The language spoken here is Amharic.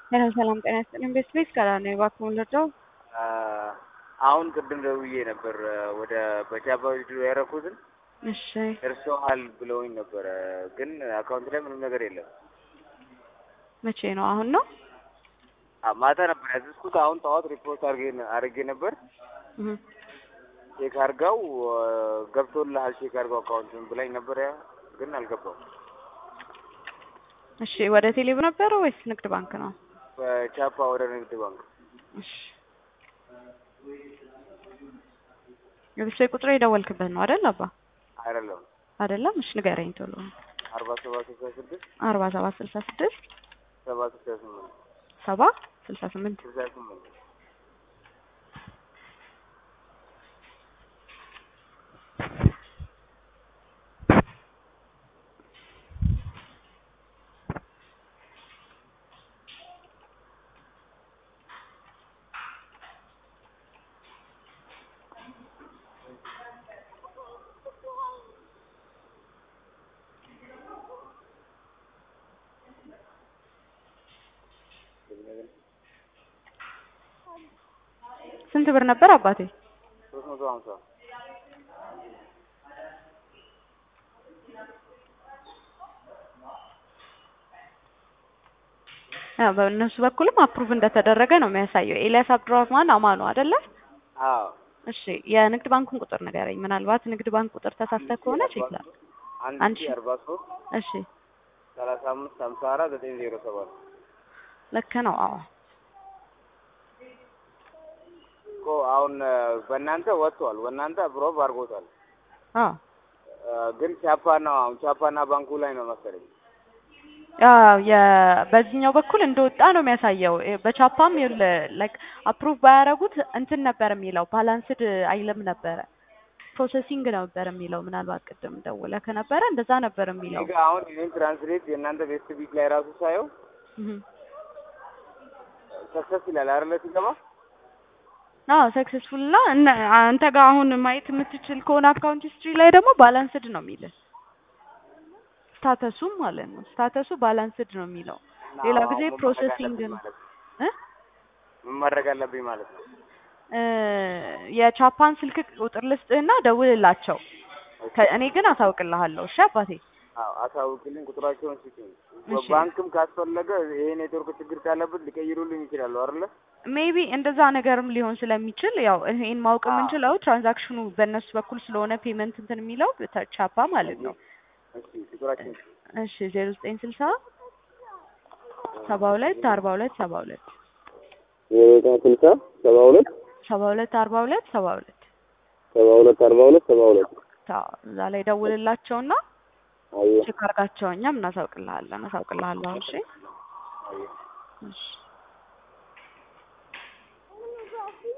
ሰላም ሰላም፣ ጤና ይስጥልኝ። ቤት ቤት ጋር ነው እባክዎን ልርዳው? አሁን ቅድም ደውዬ ነበር ወደ በጃባ ቪዲዮ ያደረኩትን እሺ እርሶሃል ብለውኝ ነበረ፣ ግን አካውንት ላይ ምንም ነገር የለም። መቼ ነው? አሁን ነው? አ- ማታ ነበር ያዘዝኩት። አሁን ጠዋት ሪፖርት አድርጌ- አድርጌ ነበር። እህ ቼክ አድርጋው ገብቶልሃል፣ ቼክ አድርጋው አካውንትን ብላኝ ነበር፣ ያ ግን አልገባም። እሺ ወደ ቴሌብር ነበረ ወይስ ንግድ ባንክ ነው? በቻፓ ወደ ንግድ ባንክ እሺ የብቻ ቁጥር የደወልክበት ነው አይደል? አባ አይደለም አይደለም። እሺ ንገረኝ ቶሎ። አርባ ሰባት ስልሳ ስድስት አርባ ሰባት ስልሳ ስድስት ሰባ ስልሳ ስምንት ሰባ ስልሳ ስምንት ስልሳ ስምንት ስንት ብር ነበር አባቴ? ሶስት መቶ ሀምሳ ያው በእነሱ በኩልም አፕሩቭ እንደተደረገ ነው የሚያሳየው። ኤልያስ አብዱራህማን አማኑ አይደለ? አዎ እሺ የንግድ ባንኩን ቁጥር ንገረኝ። ምናልባት ንግድ ባንክ ቁጥር ተሳስተህ ከሆነ ቼክ ላድርግ። አንድ አንድ ሺ ሺ- አርባ ሶስት እሺ ሰላሳ አምስት ሀምሳ አራት ዘጠኝ ዜሮ ሰባት ልክ ነው። አዎ እኮ አሁን በእናንተ ወጥቷል፣ በእናንተ ብሮብ አድርጎታል። አዎ ግን ቻፓ ነው አሁን ቻፓና ባንኩ ላይ ነው መሰለኝ። ያው የ- በዚህኛው በኩል እንደወጣ ነው የሚያሳየው። እ በቻፓም ላይክ አፕሩቭ ባያደርጉት እንትን ነበር የሚለው ባላንስድ አይልም ነበረ ፕሮሰሲንግ ነበር የሚለው። ምናልባት ቅድም ደውለህ ከነበረ እንደዛ ነበር የሚለው። እኔ ጋ አሁን ይህን ትራንስሌት የእናንተ ቤስት ቢት ላይ ራሱ ሳየው እህ ሰክሰስ ይላል አይደለ ሲገባ አዎ ሰክሰስፉል እና እነ አንተ ጋር አሁን ማየት የምትችል ከሆነ አካውንት ሂስትሪ ላይ ደግሞ ባላንስድ ነው የሚልህ ስታተሱም ማለት ነው። ስታተሱ ባላንስድ ነው የሚለው። ሌላ ጊዜ አሁን ምን ማድረግ ፕሮሰሲንግ አለብኝ ነው ማለት ነው? እ ምን ማድረግ አለብኝ ማለት ነው? እ የቻፓን ስልክ ቁጥር ልስጥህና ደውልላቸው። ከ- እኔ ግን አሳውቅልሃለሁ። እሺ አባቴ። አዎ አሳውቅልኝ፣ ቁጥራቸውን ስጡኝ። እሺ። ባንክም ካስፈለገ ይሄ ኔትወርክ ችግር ካለበት ሊቀይሩልኝ ይችላሉ አይደለ? ሜቢ እንደዛ ነገርም ሊሆን ስለሚችል ያው ይሄን ማወቅ አዎ። የምንችለው ትራንዛክሽኑ በእነሱ በኩል ስለሆነ ፔመንት እንትን የሚለው በተ- ቻፓ ማለት ነው። እሺ ቁጥራቸውን እሺ ዜሮ ዘጠኝ ስልሳ ሰባ ሁለት አርባ ሁለት ሰባ ሁለት የቤታ ስልሳ ሰባ ሁለት ሰባ ሁለት አርባ ሁለት ሰባ ሁለት ሰባ ሁለት አርባ ሁለት ሰባ ሁለት አዎ፣ እዛ ላይ ደውልላቸውና አየህ ቼክ አድርጋቸው። እኛም እናሳውቅልሃለን እናሳውቅልሃለሁ። እሺ አየህ እሺ